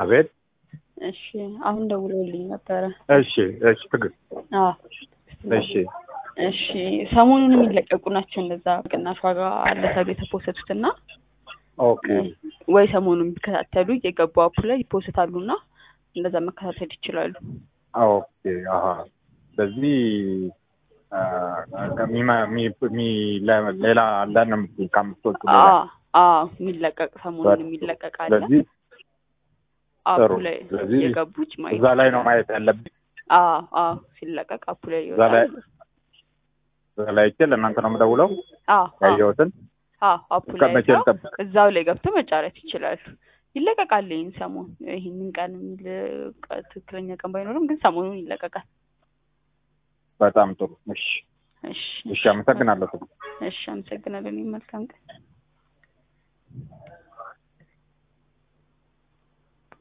አቤት። እሺ አሁን ደውለውልኝ ነበረ። እሺ እሺ ትግል አዎ እሺ እሺ ሰሞኑን የሚለቀቁ ናቸው እንደዛ ቅናሽ ዋጋ አለ ተብሎ የተፖሰቱት እና ኦኬ ወይ ሰሞኑን የሚከታተሉ እየገቡ አፑ ላይ ይፖስታሉ እና እንደዛ መከታተል ይችላሉ። ኦኬ አሀ ስለዚህ አ፣ ሚመ- ሚ- ሚ- ለ- ሌላ አንዳንድ ነው የምትይኝ ከአምስቶቹ ሌላ አዎ አዎ የሚለቀቅ ሰሞኑን የሚለቀቅ አለ ስለዚህ አፑ ጥሩ። ላይ ስለዚህ እየገቡች ማየት እዛ ላይ ነው ይችላሉ። ማየት ያለብኝ። አዎ አዎ ሲለቀቅ አፑ ላይ እዛ ላይ ይወጣል። እዛ ላይ አይቼ ለእናንተ ነው የምደውለው አዎ አዎ ያየሁትን አዎ አፑ እስከ ላይ መቼ አይተው ልጠብቅ? እዛው ላይ ገብተው መጫረት ይችላሉ። ይለቀቃል ይህን ሰሞን ይህንን ቀን የሚል ቀ- ትክክለኛ ቀን ባይኖርም ግን ሰሞኑን ይለቀቃል። በጣም ጥሩ። እሺ እሺ እሺ፣ አመሰግናለሁ። እሺ አመሰግናለሁ። እኔም መልካም ቀን